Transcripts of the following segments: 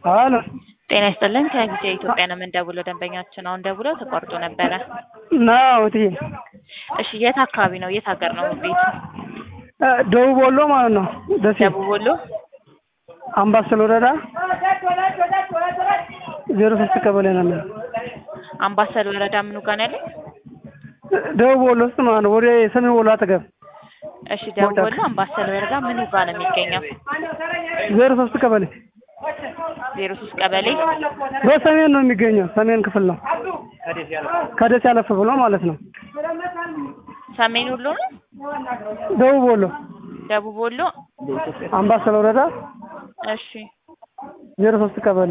አሎ ጤና ይስጥልን ከጊዜ ኢትዮጵያ ነው የምንደውለው። ደንበኛችን አሁን ደውለው ተቋርጦ ነበረ። ነው እትዬ እሺ የት አካባቢ ነው? የት ሀገር ነው ቤቱ? እ ደቡብ ወሎ ማለት ነው። ደሴ ደቡብ ወሎ። አምባሰል ወረዳ ዜሮ ሶስት ቀበሌ ነው የሚለው አምባሰል ወረዳ ምኑ ጋር ነው ያለው? ደቡብ ወሎ ውስጥ ማለት ነው። ወደ ሰሜን ወሎ አጠገብ እሺ ደቡብ ወሎ አምባሰል ወረዳ ምኑ ጋር ነው የሚገኘው? ዜሮ ሶስት ቀበሌ ዜሮ ሶስት ቀበሌ በሰሜን ነው የሚገኘው። ሰሜን ክፍል ነው። ከደሴ ያለፍ ብሎ ማለት ነው። ሰሜን ወሎ ነው? ደቡብ ወሎ ደቡብ ወሎ። አምባሰል ወረዳ እሺ ዜሮ ሶስት ቀበሌ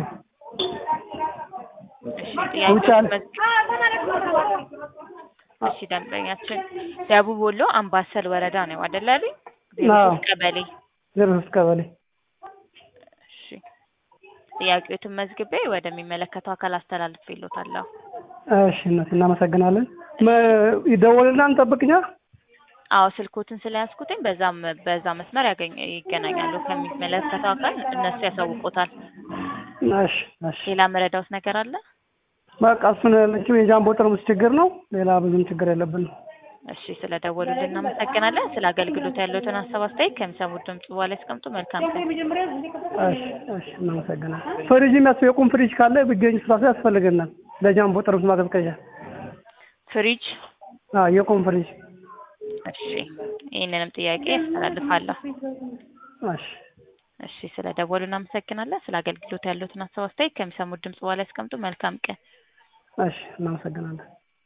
እሺ ውጭ አለ። ጥያቄ እሺ ደንበኛችን ደቡብ ወሎ አምባሰል ወረዳ ነው አይደል ያሉኝ? ዜሮ አዎ። ሶስት ቀበሌ ዜሮ ሶስት ቀበሌ እሺ ጥያቄዎትን መዝግቤ ወደሚመለከተው አካል አስተላልፌልዎታለሁ። እሺ እናት እናመሰግናለን። መ- ይደወልና እንጠብቅኛ። አዎ ስልኮትን ስለያዝኩትኝ በዛም በዛ መስመር ያገኝ ይገናኛሉ ከሚመለከተው አካል እነሱ ያሳውቁታል። እሺ እሺ ሌላ መረዳውት ነገር አለ? በቃ እሱን ያለችው የጃምቦ ጠርሙስ ችግር ነው። ሌላ ብዙም ችግር የለብንም። እሺ ስለደወሉልን እናመሰግናለን። ስለ አገልግሎት ያለዎትን ሀሳብ አስተያየት ከሚሰሙት ድምጽ በኋላ ያስቀምጡ። መልካም ቀን። እሺ እሺ እናመሰግናለን። ፍሪጅ የሚያስ የቁም ፍሪጅ ካለ ቢገኝ ስራሱ ያስፈልገናል። ለጃምቦ ጠርሙስ ማቀዝቀዣ ፍሪጅ አዎ የቁም ፍሪጅ እሺ ይህንንም ጥያቄ ያስተላልፋለሁ። እሺ እሺ ስለ ደወሉ እናመሰግናለን። ስለ አገልግሎት ያለዎትን ሀሳብ አስተያየት ከሚሰሙት ድምጽ በኋላ ያስቀምጡ። መልካም ቀን። እሺ እናመሰግናለን።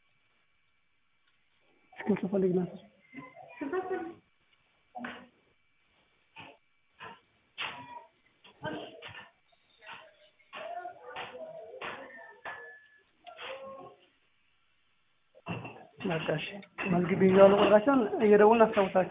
እስክሪብቶ ፈልግ ናት። በቃ እሺ መዝግቤ ይዘዋል ቁጥራቸውን እየደወልን አስታውሳቸው።